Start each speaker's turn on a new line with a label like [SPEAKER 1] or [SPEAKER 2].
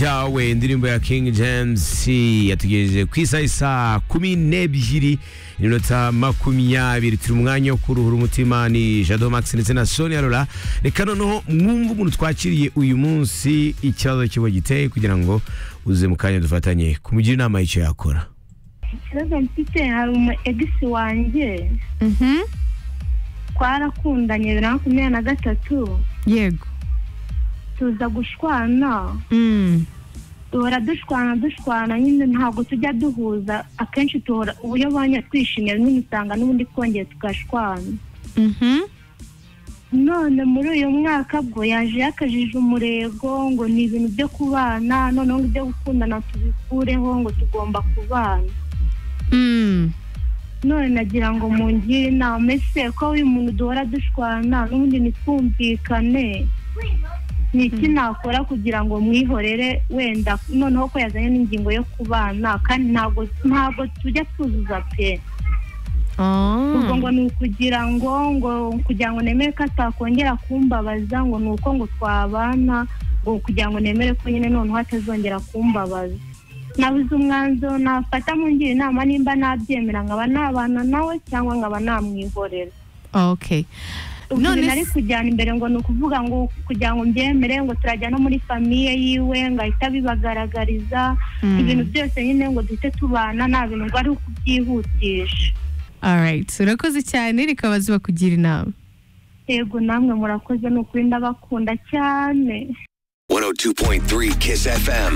[SPEAKER 1] yawe indirimbo ya King James yatugejeje ku isaha isaa kumi n'ebyiri iminota makumyabiri turi umwanya wo kuruhura umutima ni Jado Max ndetse na Sonia Lola reka noneho mwumve umuntu twakiriye uyu munsi ikibazo kiba giteye kugira ngo uze mu kanya dufatanye kumugira inama y'icyo yakora
[SPEAKER 2] ikibazo mfite hari umu egisi wanjye twarakundanye bibiri na makumyabiri na gatatu
[SPEAKER 3] yego
[SPEAKER 2] tuza gushwana
[SPEAKER 3] Mm.
[SPEAKER 2] duhora dushwana dushwana nyine ntabwo tujya duhuza akenshi tuhora uburyo banya twishimye rimwe usanga n'ubundi twongeye tugashwana
[SPEAKER 3] Mhm.
[SPEAKER 2] none muri uyu mwaka bwo yaje yakajije umurego ngo ni ibintu byo kubana noneho ngo ibyo gukundana tubikureho ngo tugomba kubana
[SPEAKER 3] Mm.
[SPEAKER 2] none nagira ngo mungire inama ese ko uyu muntu duhora dushwana n'ubundi nitwumvikane ni iki nakora kugira ngo mwihorere wenda noneho ko yazanye n'ingingo yo kubana kandi ntabwo ntabwo tujya twuzuza pe ubwo ngo
[SPEAKER 3] Oh.
[SPEAKER 2] ni ukugira ngo ngo kugira ngo nemere ko atakongera kumbabaza ngo ni uko ngo twabana ngo kugira ngo nemere ko nyine noneho atazongera kumbabaza nabuze umwanzuro nafata mungira inama nimba nabyemera nkaba nabana nawe cyangwa nkaba namwihorera
[SPEAKER 3] Okay. None
[SPEAKER 2] ukuntu nari
[SPEAKER 3] se-
[SPEAKER 2] kujyana imbere ngo ni ukuvuga ngo kugira ngo mbyemere ngo turajya no muri famiye yiwe ngahita bibagaragariza
[SPEAKER 3] Mm.
[SPEAKER 2] ibintu byose nyine ngo duhite tubana nta bintu ngo ari ukubyihutisha
[SPEAKER 3] All right. Urakoze cyane reka bazuba kugira inama.
[SPEAKER 2] yego namwe murakoze ni ukuri ndabakunda cyane
[SPEAKER 4] 102.3 Kiss FM.